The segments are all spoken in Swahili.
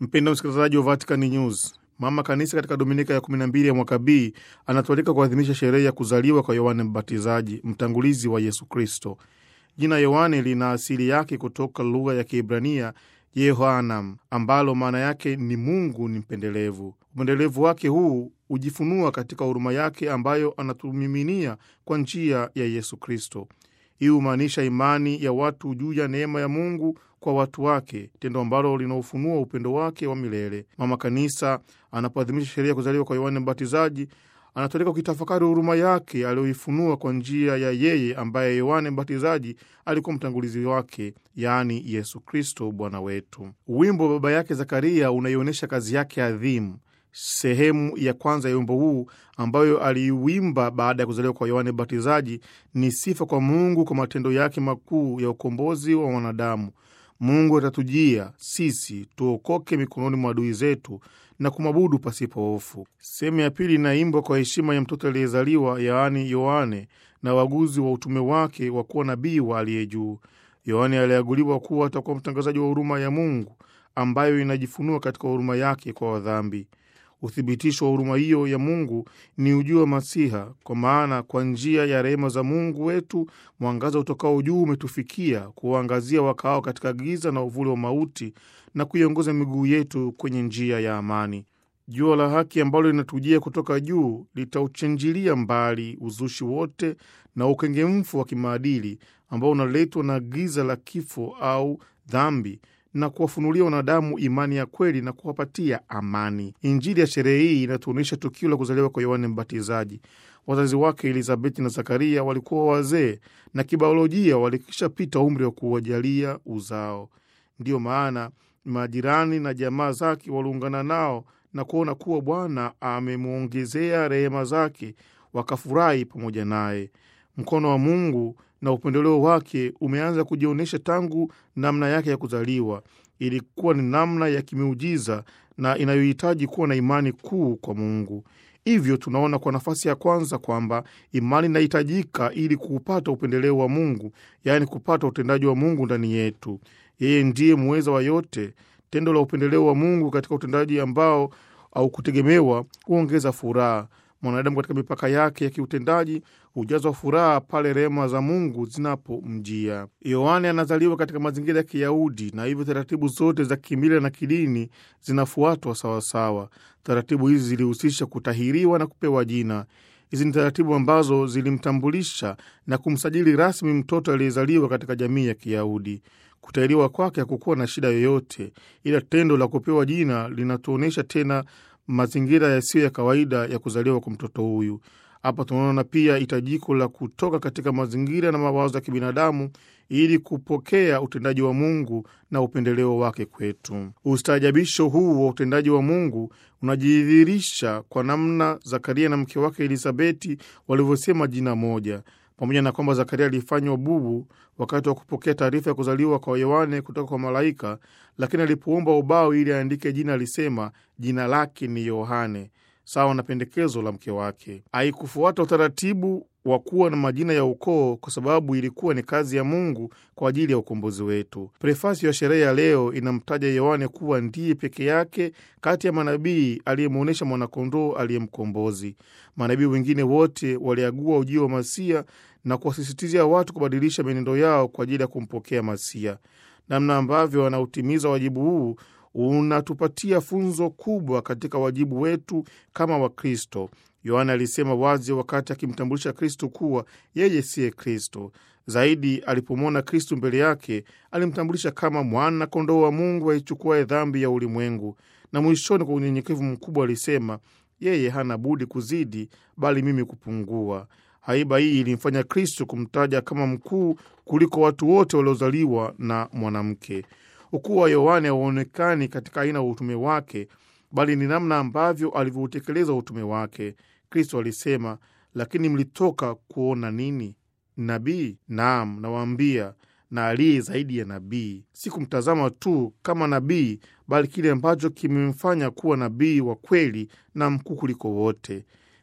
Mpendo msikilizaji wa Vatican News, mama kanisa katika dominika ya 12 ya mwaka B anatualika kuadhimisha sherehe ya kuzaliwa kwa Yohane Mbatizaji, mtangulizi wa Yesu Kristo. Jina Yohane lina asili yake kutoka lugha ya Kiebrania Yehoanam, ambalo maana yake ni Mungu ni mpendelevu. Upendelevu wake huu hujifunua katika huruma yake ambayo anatumiminia kwa njia ya Yesu Kristo. Hii humaanisha imani ya watu juu ya neema ya Mungu kwa watu wake, tendo ambalo linaofunua upendo wake wa milele. Mama Kanisa anapoadhimisha sherehe ya kuzaliwa kwa Yohane Mbatizaji anatoleka ukitafakari huruma yake aliyoifunua kwa njia ya yeye ambaye Yohane Mbatizaji alikuwa mtangulizi wake, yaani Yesu Kristo Bwana wetu. Wimbo wa baba yake Zakaria unaionyesha kazi yake adhimu. Sehemu ya kwanza ya wimbo huu ambayo aliiwimba baada ya kuzaliwa kwa Yohane Mbatizaji ni sifa kwa Mungu kwa matendo yake makuu ya ukombozi wa wanadamu. Mungu atatujia sisi tuokoke mikononi mwa adui zetu na kumwabudu pasipo hofu. Sehemu ya pili inaimbwa kwa heshima ya mtoto aliyezaliwa, yaani Yohane, na waguzi wa utume wake wa kuwa nabii wa aliye juu. Yohane aliaguliwa kuwa atakuwa mtangazaji wa huruma ya Mungu ambayo inajifunua katika huruma yake kwa wadhambi. Uthibitisho wa huruma hiyo ya Mungu ni ujio wa Masiha, kwa maana kwa njia ya rehema za Mungu wetu mwangaza utokao juu umetufikia kuwaangazia wakaao katika giza na uvuli wa mauti na kuiongoza miguu yetu kwenye njia ya amani. Jua la haki ambalo linatujia kutoka juu litauchenjilia mbali uzushi wote na ukengemfu wa kimaadili ambao unaletwa na giza la kifo au dhambi na kuwafunulia wanadamu imani ya kweli na kuwapatia amani. Injili ya sherehe hii inatuonyesha tukio la kuzaliwa kwa Yohane Mbatizaji. Wazazi wake Elizabeti na Zakaria walikuwa wazee na kibiolojia walikishapita umri wa kuwajalia uzao. Ndiyo maana majirani na jamaa zake waliungana nao na kuona kuwa Bwana amemwongezea rehema zake, wakafurahi pamoja naye. Mkono wa Mungu na upendeleo wake umeanza kujionyesha tangu namna yake ya kuzaliwa. Ilikuwa ni namna ya kimiujiza na inayohitaji kuwa na imani kuu kwa Mungu. Hivyo tunaona kwa nafasi ya kwanza kwamba imani inahitajika ili kuupata upendeleo wa Mungu, yaani kupata utendaji wa Mungu ndani yetu. Yeye ndiye muweza wa yote. Tendo la upendeleo wa Mungu katika utendaji ambao au kutegemewa huongeza furaha. Mwanadamu katika mipaka yake ya kiutendaji hujazwa furaha pale rehema za Mungu zinapomjia. Yohane anazaliwa katika mazingira ya Kiyahudi na hivyo taratibu zote za kimila na kidini zinafuatwa sawasawa. Taratibu hizi zilihusisha kutahiriwa na kupewa jina. Hizi ni taratibu ambazo zilimtambulisha na kumsajili rasmi mtoto aliyezaliwa katika jamii ya Kiyahudi. Kutahiriwa kwake hakukuwa na shida yoyote, ila tendo la kupewa jina linatuonyesha tena mazingira yasiyo ya kawaida ya kuzaliwa kwa mtoto huyu. Hapa tunaona pia hitajiko la kutoka katika mazingira na mawazo ya kibinadamu ili kupokea utendaji wa Mungu na upendeleo wake kwetu. Ustaajabisho huu wa utendaji wa Mungu unajidhihirisha kwa namna Zakaria na mke wake Elisabeti walivyosema jina moja. Pamoja na kwamba Zakaria alifanywa bubu wakati wa kupokea taarifa ya kuzaliwa kwa Yohane kutoka kwa malaika, lakini alipoomba ubao ili aandike jina alisema jina lake ni Yohane, sawa na pendekezo la mke wake. Haikufuata utaratibu wa kuwa na majina ya ukoo kwa sababu ilikuwa ni kazi ya Mungu kwa ajili ya ukombozi wetu. Prefasi ya sherehe ya leo inamtaja Yohane kuwa ndiye peke yake kati ya manabii aliyemwonyesha mwanakondoo aliyemkombozi. Manabii wengine wote waliagua ujio wa Masia na kuwasisitizia watu kubadilisha mienendo yao kwa ajili ya kumpokea Masia. Namna ambavyo wanautimiza wajibu huu unatupatia funzo kubwa katika wajibu wetu kama Wakristo. Yohana alisema wazi wakati akimtambulisha Kristo kuwa yeye siye Kristo. Zaidi, alipomwona Kristo mbele yake, alimtambulisha kama mwana kondoo wa Mungu aichukuaye dhambi ya ulimwengu, na mwishoni, kwa unyenyekevu mkubwa, alisema yeye hana budi kuzidi, bali mimi kupungua. Haiba hii ilimfanya Kristo kumtaja kama mkuu kuliko watu wote waliozaliwa na mwanamke. Ukuu wa Yohane hauonekani katika aina ya utume wake, bali ni namna ambavyo alivyoutekeleza utume wake. Kristo alisema, lakini mlitoka kuona nini? Nabii? Naam, nawaambia, na aliye zaidi ya nabii. Si kumtazama tu kama nabii, bali kile ambacho kimemfanya kuwa nabii wa kweli na mkuu kuliko wote.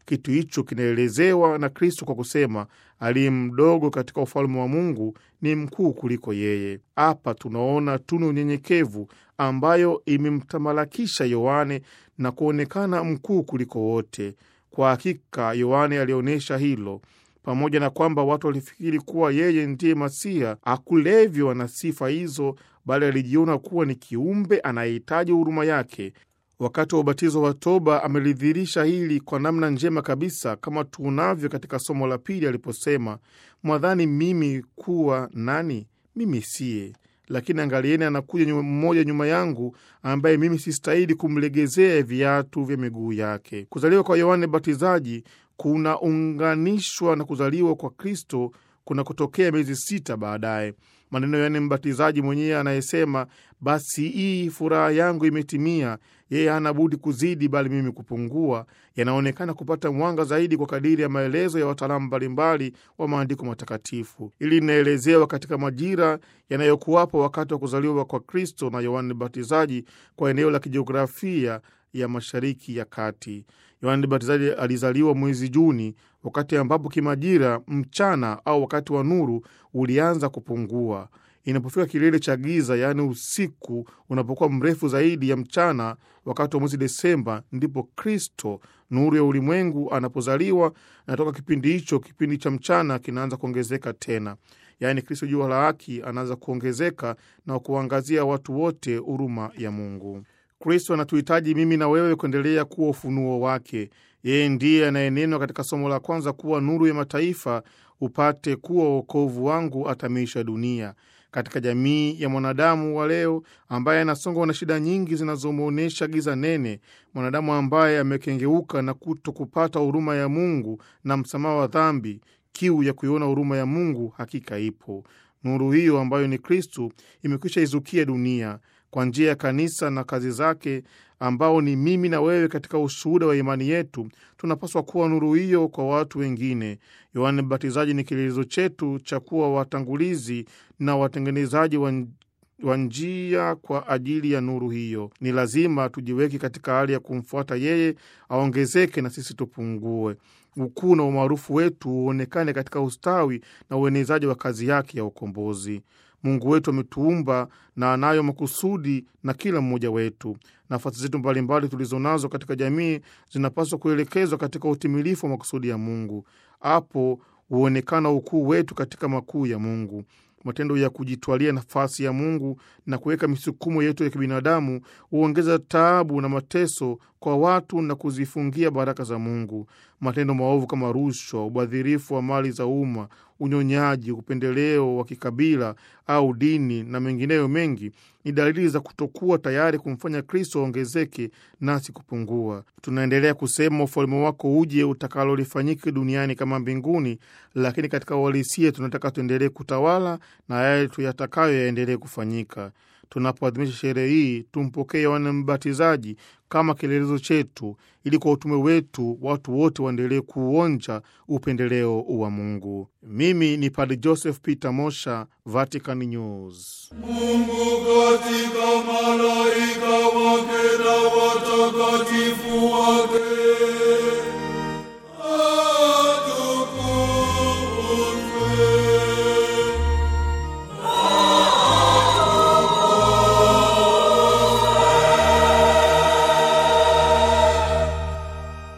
Kitu hicho kinaelezewa na Kristo kwa kusema, aliye mdogo katika ufalme wa Mungu ni mkuu kuliko yeye. Hapa tunaona tunu ya unyenyekevu ambayo imemtamalakisha Yohane na kuonekana mkuu kuliko wote. Kwa hakika Yohane alionyesha hilo. Pamoja na kwamba watu walifikiri kuwa yeye ndiye Masiha, hakulevywa na sifa hizo, bali alijiona kuwa ni kiumbe anayehitaji huruma yake. Wakati wa ubatizo wa toba amelidhihirisha hili kwa namna njema kabisa, kama tuunavyo katika somo la pili aliposema, mwadhani mimi kuwa nani? Mimi siye, lakini angalieni, anakuja mmoja nyuma yangu, ambaye mimi sistahili kumlegezea viatu vya miguu yake. Kuzaliwa kwa Yohane Batizaji kunaunganishwa na kuzaliwa kwa Kristo kuna kutokea miezi sita baadaye. Maneno ya Yohane Mbatizaji mwenyewe anayesema, basi hii furaha yangu imetimia, yeye hana budi kuzidi, bali mimi kupungua, yanaonekana kupata mwanga zaidi kwa kadiri ya maelezo ya wataalamu mbalimbali wa maandiko matakatifu. Ili linaelezewa katika majira yanayokuwapo wakati wa kuzaliwa kwa Kristo na Yohane Mbatizaji kwa eneo la kijiografia ya Mashariki ya Kati. Yohane Mbatizaji alizaliwa mwezi Juni, wakati ambapo kimajira mchana au wakati wa nuru ulianza kupungua. Inapofika kilele cha giza, yaani usiku unapokuwa mrefu zaidi ya mchana, wakati wa mwezi Desemba, ndipo Kristo nuru ya ulimwengu anapozaliwa, na toka kipindi hicho, kipindi cha mchana kinaanza kuongezeka tena, yaani Kristo jua la haki anaanza kuongezeka na kuangazia watu wote huruma ya Mungu. Kristo anatuhitaji mimi na wewe kuendelea kuwa ufunuo wake. Yeye ndiye anayenenwa katika somo la kwanza kuwa nuru ya mataifa, upate kuwa wokovu wangu atamiisha dunia. Katika jamii ya mwanadamu wa leo ambaye anasongwa na shida nyingi zinazomwonyesha giza nene, mwanadamu ambaye amekengeuka na kuto kupata huruma ya Mungu na msamaha wa dhambi, kiu ya kuiona huruma ya Mungu hakika ipo. Nuru hiyo ambayo ni Kristu imekwisha izukia dunia kwa njia ya kanisa na kazi zake, ambao ni mimi na wewe. Katika ushuhuda wa imani yetu, tunapaswa kuwa nuru hiyo kwa watu wengine. Yohane Mbatizaji ni kielelezo chetu cha kuwa watangulizi na watengenezaji wa njia kwa ajili ya nuru hiyo. Ni lazima tujiweke katika hali ya kumfuata yeye, aongezeke na sisi tupungue. Ukuu na umaarufu wetu uonekane katika ustawi na uenezaji wa kazi yake ya ukombozi. Mungu wetu ametuumba na anayo makusudi na kila mmoja wetu. Nafasi zetu mbalimbali tulizo nazo katika jamii zinapaswa kuelekezwa katika utimilifu wa makusudi ya Mungu. Hapo huonekana ukuu wetu katika makuu ya Mungu. Matendo ya kujitwalia nafasi ya Mungu na kuweka misukumo yetu ya kibinadamu huongeza taabu na mateso kwa watu na kuzifungia baraka za Mungu. Matendo maovu kama rushwa, ubadhirifu wa mali za umma, unyonyaji, upendeleo wa kikabila au dini na mengineyo mengi ni dalili za kutokuwa tayari kumfanya Kristo aongezeke nasi kupungua. Tunaendelea kusema ufalme wako uje, utakalo lifanyike duniani kama mbinguni, lakini katika uhalisia tunataka tuendelee kutawala na yale tuyatakayo yaendelee kufanyika. Tunapoadhimisha sherehe hii tumpokee Yohane Mbatizaji kama kielelezo chetu, ili kwa utume wetu watu wote waendelee kuonja upendeleo wa Mungu. Mimi ni Padre Joseph Peter Mosha, Vatican News. Mungu katika malaika wake na watakatifu